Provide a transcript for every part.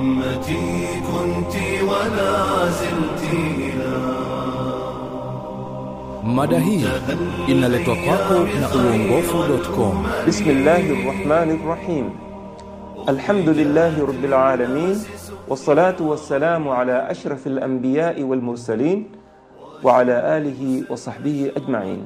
أمتي كنت ولا زلت إلى Mada hii inaletwa kwako na uongofu.com. بسم الله الرحمن الرحيم الحمد لله رب العالمين والصلاة والسلام على أشرف الأنبياء والمرسلين وعلى آله وصحبه أجمعين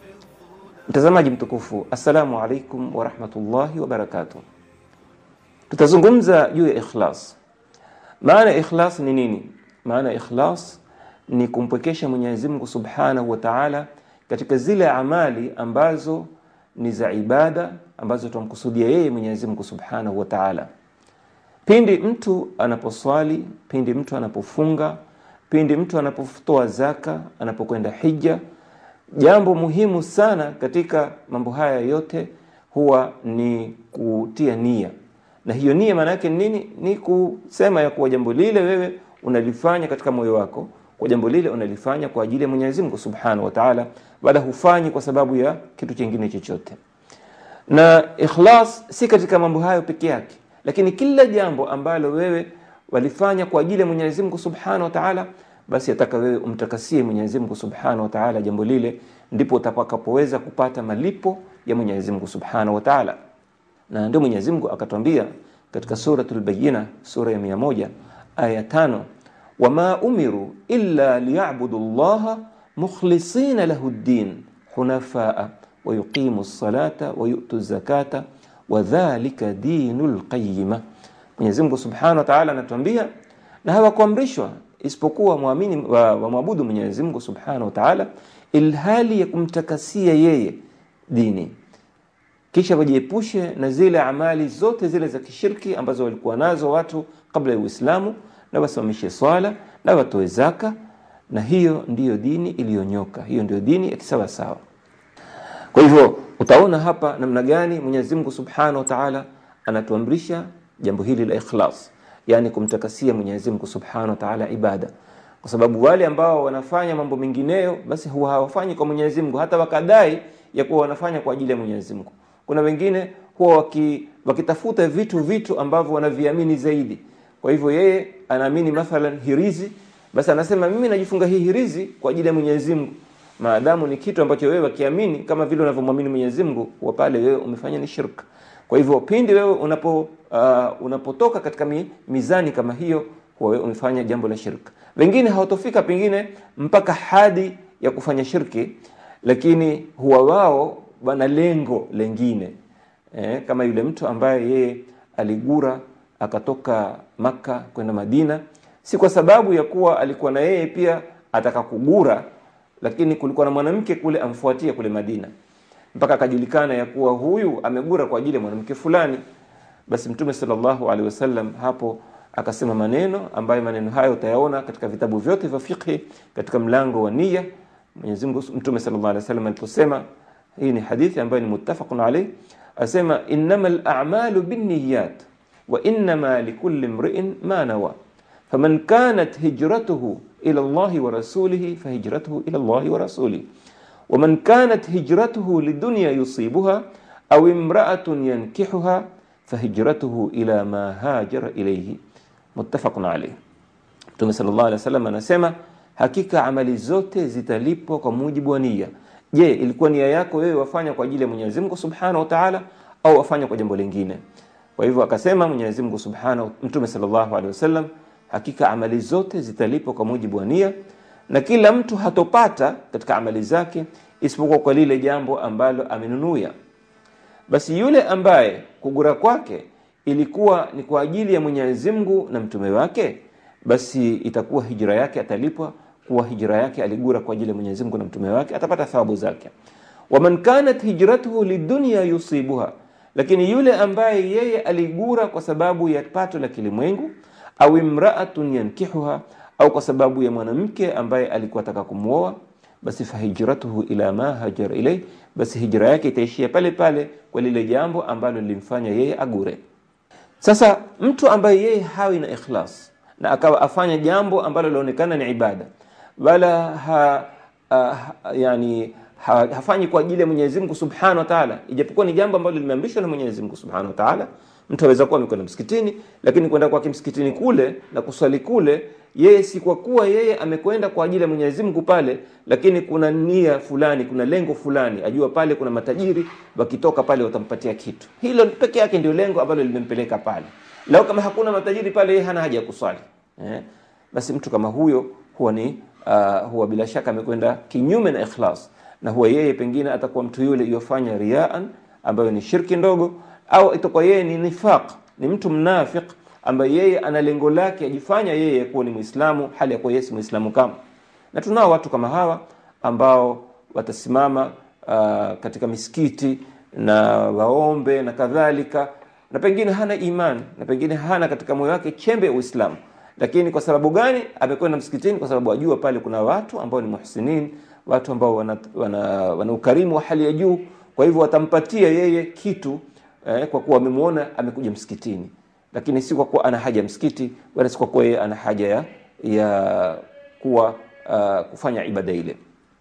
mtazamaji mtukufu assalamu alaikum warahmatullahi wabarakatuh tutazungumza juu ya ikhlas maana ya ikhlas ni nini maana ya ikhlas ni kumpwekesha mwenyezi mungu subhanahu wa taala katika zile amali ambazo ni za ibada ambazo tunamkusudia yeye mwenyezi mungu subhanahu wa taala pindi mtu anaposwali pindi mtu anapofunga pindi mtu anapotoa zaka anapokwenda hija jambo muhimu sana katika mambo haya yote huwa ni kutia nia na hiyo nia maana yake ni nini ni kusema ya kuwa jambo lile wewe unalifanya katika moyo wako kwa jambo lile unalifanya kwa ajili ya mwenyezi mungu subhanahu wa taala wala hufanyi kwa sababu ya kitu chingine chochote na ikhlas si katika mambo hayo peke yake lakini kila jambo ambalo wewe walifanya kwa ajili ya mwenyezi mungu subhanahu wa taala basi ataka wewe umtakasie mwenyezi mungu subhanahu wa taala jambo lile ndipo utakapoweza kupata malipo ya mwenyezi mungu subhanahu wa taala na ndio mwenyezi mungu akatwambia katika suratul bayina sura ya mia moja aya tano wama umiru illa liyabudu llaha mukhlisina lahu ddin hunafaa wayuqimu lsalata wayutu zakata wadhalika dinu lqayima mwenyezi mungu subhanahu wa taala anatuambia na hawakuamrishwa isipokuwa mwamini wamwabudu wa mwenyezi mungu subhanahu wa taala ilhali ya kumtakasia yeye dini kisha wajiepushe na zile amali zote zile za kishirki ambazo walikuwa nazo watu kabla ya uislamu na wasimamishe swala na watoe zaka na hiyo ndiyo dini iliyonyoka hiyo ndiyo dini ya kisawasawa kwa hivyo utaona hapa namna gani mwenyezi mungu subhanahu wa taala anatuamrisha jambo hili la ikhlas yani kumtakasia mwenyezi mungu subhanahu wa taala ibada kwa sababu wale ambao wanafanya mambo mengineyo basi huwa hawafanyi kwa mwenyezi mungu hata wakadai ya kuwa wanafanya kwa ajili ya mwenyezi mungu kuna wengine huwa waki, wakitafuta vitu vitu ambavyo wanaviamini zaidi kwa hivyo yeye anaamini mathalan hirizi basi anasema mimi najifunga hii hirizi kwa ajili ya mwenyezi mungu maadamu ni kitu ambacho wewe wakiamini kama vile unavyomwamini mwenyezi mungu huwa pale wewe umefanya ni shirka kwa hivyo pindi wewe unapo uh, unapotoka katika mi, mizani kama hiyo huwa wewe umefanya jambo la shirka wengine hawatofika pengine mpaka hadi ya kufanya shirki lakini huwa wao wana lengo lengine eh, kama yule mtu ambaye yeye aligura akatoka maka kwenda madina si kwa sababu ya kuwa alikuwa na yeye pia ataka kugura lakini kulikuwa na mwanamke kule amfuatia kule madina mpaka akajulikana ya kuwa huyu amegura kwa ajili ya mwanamke fulani basi mtume salllahu alehi wasallam hapo akasema maneno ambayo maneno hayo utayaona katika vitabu vyote vya fiqhi katika mlango wa nia mwenyezi mungu mtume salllah alih wasallam aliposema hii ni hadithi ambayo ni muttafaqun alaih asema innama lamalu binniyat wa innama likulli mriin ma nawa faman kanat hijratuhu ila llahi wa rasulihi fahijratuhu ila llahi wa rasulihi ومن كانت هجرته لدنيا يصيبها أو امرأة ينكحها فهجرته إلى ما هاجر إليه متفق عليه Mtume sallallahu alaihi wasallam anasema hakika amali zote zitalipwa kwa mujibu wa nia. Je, ilikuwa nia yako wewe wafanya kwa ajili ya Mwenyezi Mungu Subhanahu wa Ta'ala au wafanya kwa jambo lingine? Kwa hivyo akasema Mwenyezi Mungu Subhanahu Mtume sallallahu alaihi wasallam hakika amali zote zitalipwa kwa mujibu wa nia na kila mtu hatopata katika amali zake isipokuwa kwa lile jambo ambalo amenunuia basi yule ambaye kugura kwake ilikuwa ni kwa ajili ya mwenyezi mungu na mtume wake basi itakuwa hijra yake atalipwa kuwa hijra yake aligura kwa ajili ya mwenyezi mungu na mtume wake atapata thawabu zake waman kanat hijratuhu lidunya yusibuha lakini yule ambaye yeye aligura kwa sababu ya pato la kilimwengu au imraatun yankihuha au kwa sababu ya mwanamke ambaye alikuwa ataka kumwoa basi fahijratuhu ila ma hajara ilay basi hijra yake itaishia pale pale kwa lile jambo ambalo lilimfanya yeye agure sasa mtu ambaye yeye hawi na ikhlas na akawa afanya jambo ambalo linaonekana ni ibada wala ha, ha, yani ha, hafanyi kwa ajili ya Mwenyezi Mungu Subhanahu wa Ta'ala ijapokuwa ni jambo ambalo limeamrishwa na Mwenyezi Mungu Subhanahu wa Ta'ala mtu aweza kuwa amekwenda msikitini lakini kwenda kwake msikitini kule na kuswali kule yeye si kwa kuwa yeye amekwenda kwa ajili ya Mwenyezi Mungu pale lakini kuna nia fulani kuna lengo fulani ajua pale kuna matajiri wakitoka pale watampatia kitu hilo peke yake ndio lengo ambalo limempeleka pale lao kama hakuna matajiri pale yeye hana haja ya kuswali eh? basi mtu kama huyo huwa ni uh, huwa bila shaka amekwenda kinyume na ikhlas na huwa yeye pengine atakuwa mtu yule yofanya riaan ambayo ni shirki ndogo au itakuwa yeye ni nifaq ni mtu mnafiq ambaye yeye ana lengo lake ajifanya yeye kuwa ni muislamu hali ya kuwa yeye si muislamu kama na tunao watu kama hawa ambao watasimama uh, katika misikiti na waombe na kadhalika na pengine hana iman na pengine hana katika moyo wake chembe ya uislamu lakini kwa sababu gani amekwenda msikitini kwa sababu ajua pale kuna watu ambao ni muhsinin watu ambao wana, wana, wana ukarimu wa hali ya juu kwa hivyo watampatia yeye kitu eh, kwa kuwa wamemuona amekuja msikitini lakini si kwa kuwa ana haja ya msikiti wala si kwa kuwa yeye ana haja ya, ya kuwa uh, kufanya ibada ile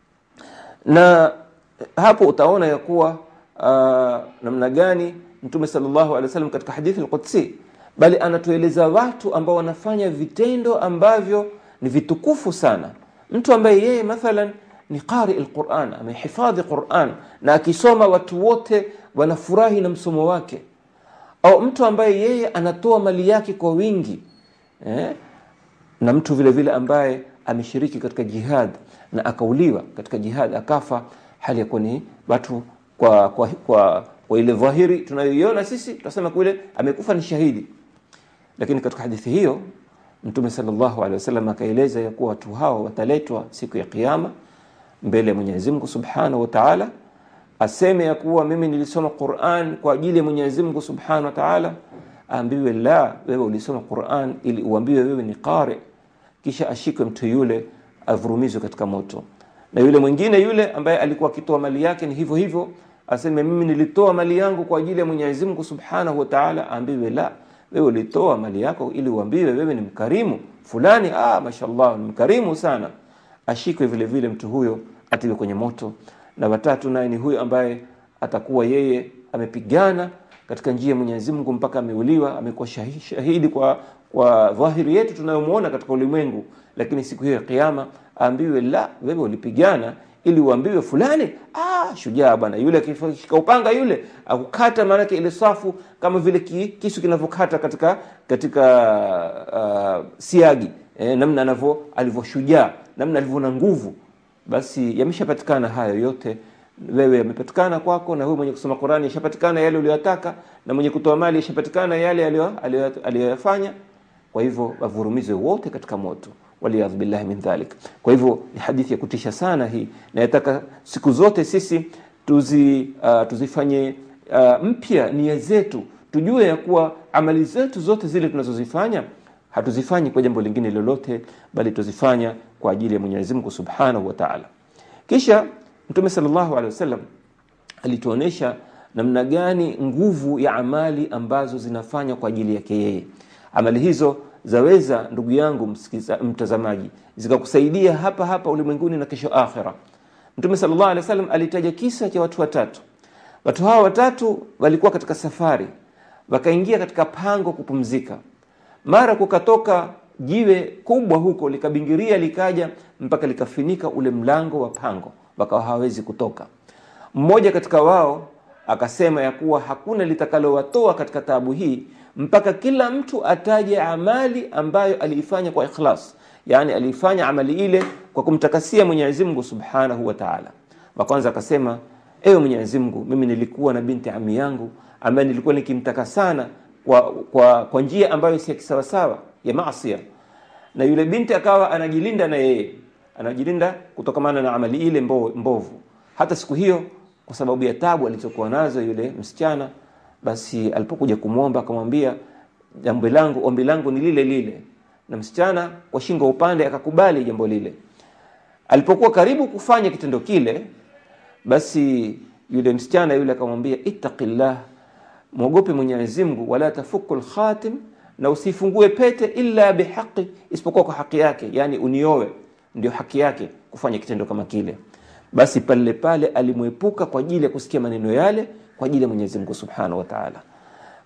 na hapo utaona ya kuwa uh, namna gani mtume sallallahu alaihi wasallam katika hadithi al-Qudsi bali anatueleza watu ambao wanafanya vitendo ambavyo ni vitukufu sana mtu ambaye yeye mathalan ni qari al-Quran amehifadhi Quran na akisoma watu wote wanafurahi na msomo wake au mtu ambaye yeye anatoa mali yake kwa wingi eh? na mtu vile vile ambaye ameshiriki katika jihad na akauliwa katika jihad akafa hali ya kuwa ni watu kwa, kwa, kwa, kwa ile dhahiri tunayoiona sisi tunasema kule amekufa ni shahidi lakini katika hadithi hiyo mtume sallallahu alaihi wasallam akaeleza ya kuwa watu hao wataletwa siku ya kiyama mbele ya Mwenyezi Mungu Subhanahu wa Ta'ala aseme ya kuwa mimi nilisoma Qur'an kwa ajili ya Mwenyezi Mungu Subhanahu wa Ta'ala aambiwe la wewe ulisoma Qur'an ili uambiwe wewe ni qari kisha ashikwe mtu yule avurumizwe katika moto na yule mwingine yule ambaye alikuwa akitoa mali yake ni hivyo hivyo aseme mimi nilitoa mali yangu kwa ajili ya Mwenyezi Mungu Subhanahu wa Ta'ala aambiwe la wewe ulitoa mali yako ili uambiwe wewe ni mkarimu fulani ah mashallah ni mkarimu sana ashikwe vile vile mtu huyo atiwe kwenye moto na watatu naye ni huyo ambaye atakuwa yeye amepigana katika njia ya Mwenyezi Mungu mpaka ameuliwa amekuwa shahidi, shahidi kwa kwa dhahiri yetu tunayomuona katika ulimwengu lakini siku hiyo ya kiyama aambiwe la wewe ulipigana ili uambiwe fulani ah shujaa bwana yule akishika upanga yule akukata maanake ile safu kama vile ki, kisu kinavyokata katika katika uh, siagi eh, namna anavyo alivyoshujaa namna alivyo na nguvu basi yameshapatikana hayo yote wewe yamepatikana kwako na wewe mwenye kusoma Qur'ani yashapatikana yale uliyotaka na mwenye kutoa mali yashapatikana yale aliyoyafanya kwa hivyo wavurumizwe wote katika moto waliyadhu billahi min dhalik kwa hivyo ni hadithi ya kutisha sana hii na yataka siku zote sisi tuzi uh, tuzifanye uh, mpya nia zetu tujue ya kuwa amali zetu zote zile tunazozifanya hatuzifanyi kwa jambo lingine lolote bali tuzifanya kwa ajili ya Mwenyezi Mungu Subhanahu wa Ta'ala kisha Mtume sallallahu alaihi wasallam alituonesha namna gani nguvu ya amali ambazo zinafanya kwa ajili yake yeye amali hizo zaweza ndugu yangu msikiza, mtazamaji zikakusaidia hapa hapa ulimwenguni na kesho akhira Mtume sallallahu alaihi wasallam alitaja kisa cha watu watatu watu hawa watatu walikuwa katika safari wakaingia katika pango kupumzika mara kukatoka jiwe kubwa huko likabingiria likaja mpaka likafinika ule mlango wa pango wakawa hawezi kutoka mmoja katika wao akasema ya kuwa hakuna litakalowatoa katika taabu hii mpaka kila mtu ataje amali ambayo aliifanya kwa ikhlas yani aliifanya amali ile kwa kumtakasia Mwenyezi Mungu Subhanahu wa Ta'ala wa kwanza akasema ewe Mwenyezi Mungu mimi nilikuwa na binti ami yangu ambaye nilikuwa nikimtaka sana kwa, kwa, kwa njia ambayo si ya kisawasawa ya maasi na yule binti akawa anajilinda na yeye anajilinda kutokamana na amali ile mbo, mbovu hata siku hiyo kwa sababu ya tabu alizokuwa nazo yule msichana basi alipokuja kumwomba akamwambia jambo langu ombi langu ni lile lile na msichana kwa shingo upande akakubali jambo lile alipokuwa karibu kufanya kitendo kile basi yule msichana yule akamwambia ittaqillah mwogope Mwenyezi Mungu wala tafuku alkhatim na usifungue pete illa bihaqi isipokuwa kwa haki yake yani uniowe ndio haki yake kufanya kitendo kama kile basi pale pale alimwepuka kwa ajili ya kusikia maneno yale kwa ajili ya Mwenyezi Mungu Subhanahu wa Ta'ala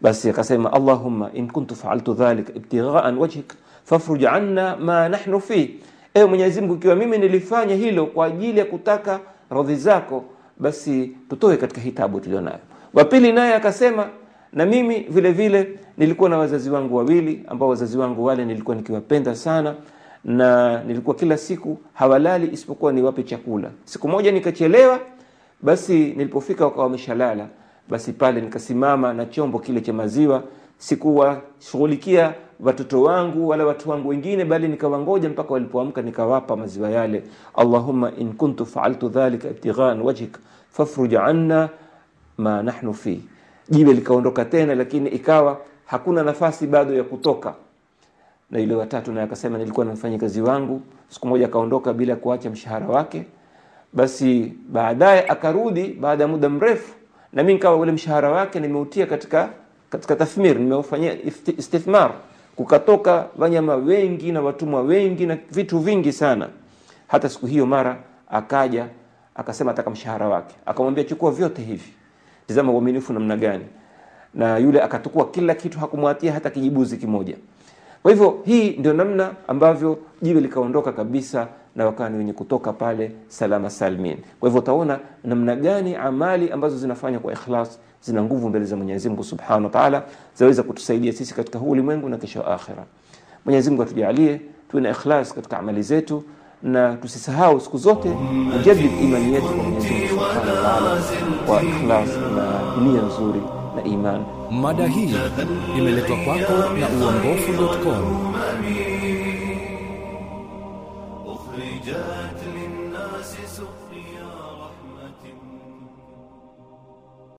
basi akasema allahumma in kuntu faaltu dhalika ibtighaan wajhik fafruj anna ma nahnu fi ewe mwenyezi mungu ikiwa mimi nilifanya hilo kwa ajili ya kutaka radhi zako basi tutoe katika hitabu tulionayo wa pili naye akasema na mimi vile vile nilikuwa na wazazi wangu wawili ambao wazazi wangu wale nilikuwa nikiwapenda sana na nilikuwa kila siku hawalali isipokuwa niwape chakula siku moja nikachelewa basi nilipofika wakawa wameshalala basi pale nikasimama na chombo kile cha maziwa sikuwashughulikia watoto wangu wala watu wangu wengine bali nikawangoja mpaka walipoamka nikawapa maziwa yale allahumma in kuntu faaltu dhalika ibtighaan wajhik fafruj anna ma nahnu fi jiwe likaondoka tena lakini ikawa hakuna nafasi bado ya kutoka na yule watatu naye akasema nilikuwa na mfanyikazi wangu siku moja akaondoka bila kuacha mshahara wake basi baadaye akarudi baada ya muda mrefu na mimi nikawa ule mshahara wake nimeutia katika katika tathmir nimeufanyia ifti- istithmar kukatoka wanyama wengi na watumwa wengi na vitu vingi sana hata siku hiyo mara akaja akasema ataka mshahara wake akamwambia chukua vyote hivi tizama uaminifu namna gani na yule akatukua kila kitu hakumwatia hata kijibuzi kimoja kwa hivyo hii ndio namna ambavyo jiwe likaondoka kabisa na wakawa ni wenye kutoka pale salama salmin kwa hivyo utaona namna gani amali ambazo zinafanywa kwa ikhlas zina nguvu mbele za mwenyezi mungu subhanahu wa taala zaweza kutusaidia sisi katika huu ulimwengu na kesho akhira mwenyezi mungu atujalie tuwe na ikhlas katika amali zetu na tusisahau siku zote kujadid imani yetu kwa mwenyezi mungu subhanahu wa taala kwa ikhlas na nia nzuri na iman Mada hii imeletwa kwako na uongofu.com. أخرجت للناس سبحان